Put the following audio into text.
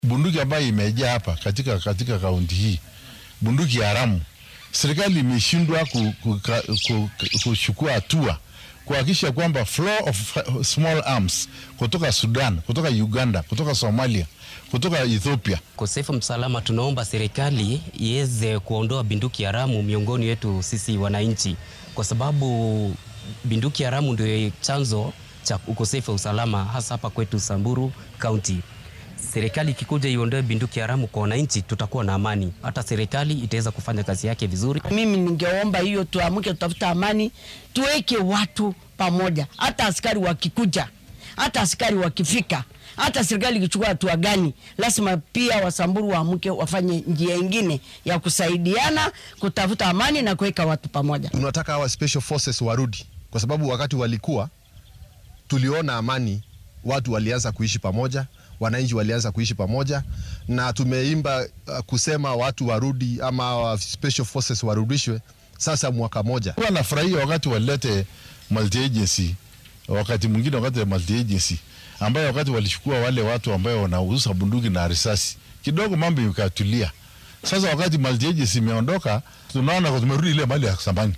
bunduki ambayo imejaa hapa katika katika kaunti hii, bunduki haramu, serikali imeshindwa kuchukua ku, ku, ku, hatua kuhakikisha kwamba flow of small arms kutoka Sudan, kutoka Uganda, kutoka Somalia, kutoka Ethiopia. Ukosefu msalama, tunaomba serikali iweze kuondoa bunduki haramu miongoni wetu sisi wananchi, kwa sababu bunduki haramu ndio chanzo cha ukosefu wa usalama hasa hapa kwetu Samburu County. Serikali ikikuja iondoe bunduki haramu kwa wananchi, tutakuwa na amani, hata serikali itaweza kufanya kazi yake vizuri. Mimi ningeomba hiyo, tuamke, tutafuta amani, tuweke watu pamoja, hata askari wakikuja, hata askari wakifika, hata serikali ikichukua hatua gani, lazima pia Wasamburu waamke, wafanye njia ingine ya kusaidiana kutafuta amani na kuweka watu pamoja. Tunataka hawa special forces warudi, kwa sababu wakati walikuwa tuliona amani, watu walianza kuishi pamoja wananchi walianza kuishi pamoja, na tumeimba uh, kusema watu warudi ama special forces warudishwe sasa mwaka moja. Kwa nafurahia wakati walilete multi agency, wakati mwingine wakati multi agency ambayo wakati walichukua wale watu ambao wanauza bunduki na risasi, kidogo mambo ikatulia. Sasa wakati multi agency imeondoka, tunaona tumerudi ile mali ya zamani.